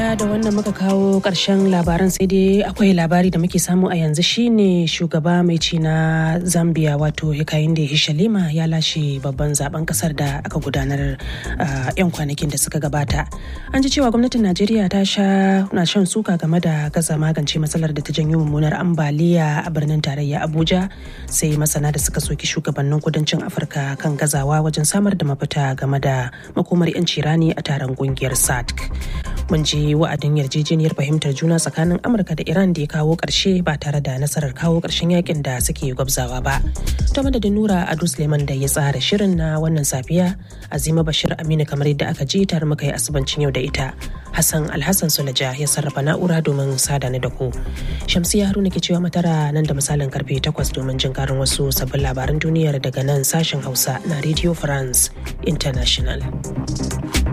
madalla da wannan muka kawo ƙarshen labaran sai dai akwai labari da muke samu a yanzu shine shugaba mai ci na zambia wato hikayinde hishalima ya lashe babban zaben kasar da aka gudanar yan kwanakin da suka gabata an ji cewa gwamnatin najeriya ta sha na shan suka game da gaza magance matsalar da ta janyo mummunar ambaliya a birnin tarayya abuja sai masana da suka soki shugabannin kudancin afirka kan gazawa wajen samar da mafita game da makomar 'yanci rani a taron kungiyar sadc mun ji wa'adin yarjejeniyar fahimtar juna tsakanin amurka da iran da ya kawo ƙarshe ba tare da nasarar kawo ƙarshen yakin da suke gwabzawa ba ta madadin nura ado suleiman da ya tsara shirin na wannan safiya azima bashir aminu kamar yadda aka ji tare muka yi asubancin yau da ita hassan alhassan sulaja ya sarrafa na'ura domin sada ni da ku shamsiya haruna ke cewa matara nan da misalin karfe 8 domin jin karin wasu sabbin labaran duniyar daga nan sashen hausa na radio france international